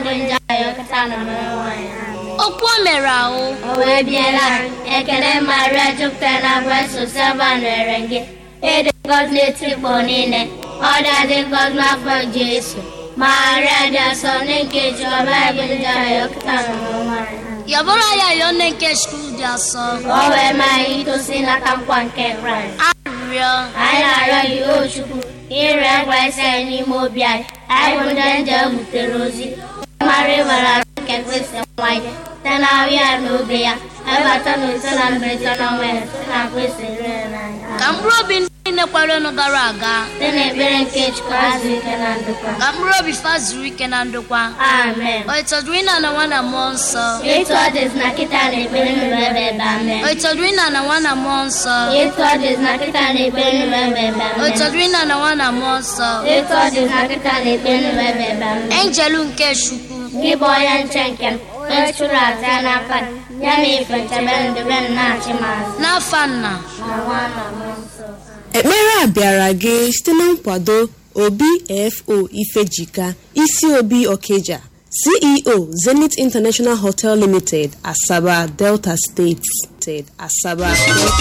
bụ nje ayọkọta na mmanụ nwanyị ahụ okwu o mere ahụ o wee biela ekele maria jupụtara na breso sava nwere gị ịdị ngọzi n'etikpọ niile ọ dị ngọzi n'afọ jesu maria dị asọ nne nke jiọba bụ nje ayọkọta na mmanụ nwanyị ahụ yọbụrụ ya yọọ nne nke chukwu dị asọ ka o wee maa anyị itosi n'aka nkwa nke kraịst arịrịọ anyị na-arịọ gị o chukwu ire ngwa isi anyị n'ime obi anyị anyị bụ ndị nje butere ozi mara ịbara arụ nke kristi nwa ya site na ahụ ya na obi ya ebata na ise na mberede na ọnwa ya site na kristi rere n'anya ka mkpụrụ obi ndị niile kwerenụ gara aga site na ekpere nke chukwu azụ ike na ndokwa ka mkpụrụ obi fa zuru ike na ndokwa amen o itọdụrụ ịna na nwa na mmụọ nsọ etu ọ dịzi na kịta na ekpere nụrụ ebe ebe amen o itọdụrụ ịna na nwa na mmụọ nsọ etu ọ dịzi na kịta na ekpere nụrụ ebe ebe o amen itọdụrụ ịna na nwa na mmụọ nsọ etu ọ dịzi na kịta na ekpere nụrụ ebe ebe amen enjelu nke chukwu gị bụ onye nche nke m onye chụrụ aja n'aka gị, ya na ife nchebe ndebe m na-achị m azụ n'afa nna na nwa na mmụọ nsọ ekpere a bịara gị site na nkwado obfo ifejika isi obi okeja ceo zenith international hotel limited asaba delta steeti asaba